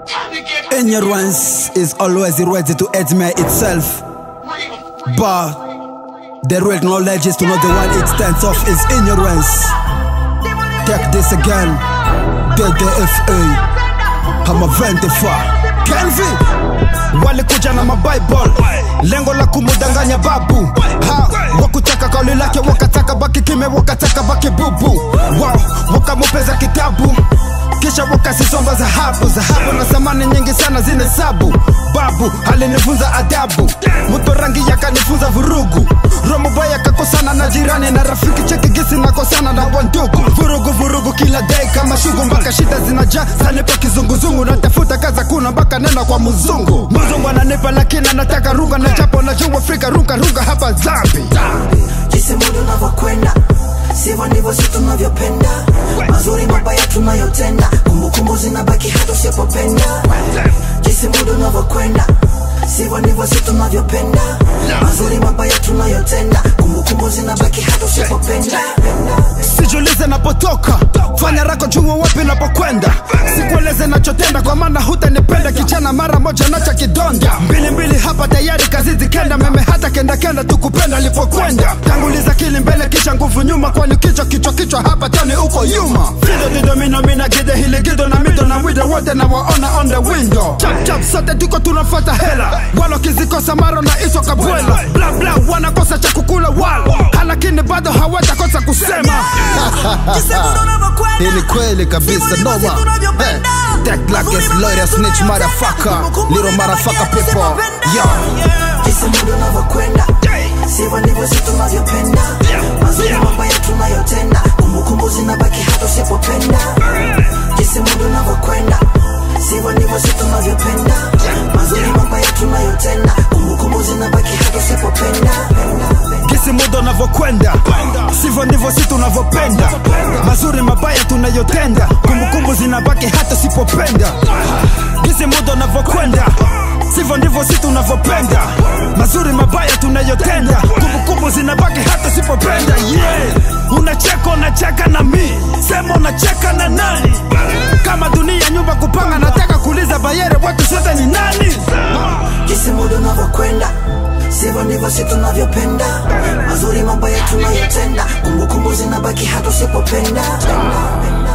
Ignorance is always ready to admit itself, but the real knowledge is to know the one extent of its ignorance. Take this again, DDFA, I'm a 24. Kenvi walikuja na mabible lengo la kumudanganya babu ha, wakutaka kauli lake wakataka baki kime wakataka baki bubu wow, wakamupeza kitabu kisha wakasisomba dhahabu dhahabu na samani nyingi sana zinesabu babu alinifunza adabu mto rangi yakanifunza vurugu romubaya kakosana na jirani na rafiki cheki gisi nakosana na wandugu vurugu vurugu kila day kama shugu mpaka shida zinajaa zanipa kizunguzungu natafuta kaza kuna mpaka nena kwa mzungu mzungu ananipa lakini anataka runga na japo na juu afrika runga runga hapa zambi jinsi muda unavyokwenda sivyo ndivyo si tunavyopenda mazuri mabaya tunayotenda kumbukumbu zinabaki hata usipopenda jinsi muda unavyokwenda sivyo ndivyo si tunavyopenda mazuri mabaya tunayotenda kumbukumbu zinabaki hata usipopenda sijulize napotoka fanya rako jua wapi napokwenda sikueleze nachotenda kwa maana hutanipenda kichana mara moja nacha kidonda mbili mbili hapa tayari kazi zikenda meme hata kenda kenda tukupenda lipokwenda tanguliza kili mbele kisha nguvu nyuma kwani kichwa kichwa kichwa hapa tani uko nyuma fido dido mino mina gide hili gido na mido na wido wote na waona on the window chap chap sote tuko tunafata hela walo kizikosa maro na iso kabwela bla bla wanakosa cha kukula walo lakini bado hawatakosa kusema jinsi muda unavyokwenda hii ni kweli kabisa noma Eh, That black is lawyer snitch motherfucker little motherfucker people yo jinsi muda unavyokwenda sivyo ndivyo si tunavyopenda mazuri mabaya tunayotenda kumbukumbu zinabaki hata usipopenda jinsi muda unavyokwenda sivyo ndivyo si tunavyopenda mazuri mabaya tunayotenda kumbukumbu zinabaki hata usipopenda gisi muda unavyokwenda sivyo ndivyo si tunavyopenda mazuri mabaya tunayotenda kumbukumbu zinabaki hata sipopenda gisi muda unavyokwenda sivyo ndivyo si tunavyopenda mazuri mabaya tunayotenda kumbukumbu zinabaki hata sipopenda yeah. unacheka unacheka na mi sema unacheka na nani kama dunia nyumba kupanga nataka kuuliza bayere watu sote ni nani jinsi muda unavyokwenda sivyo ndivyo si tunavyopenda mazuri mabaya tunayotenda kumbukumbu zinabaki hata usipopenda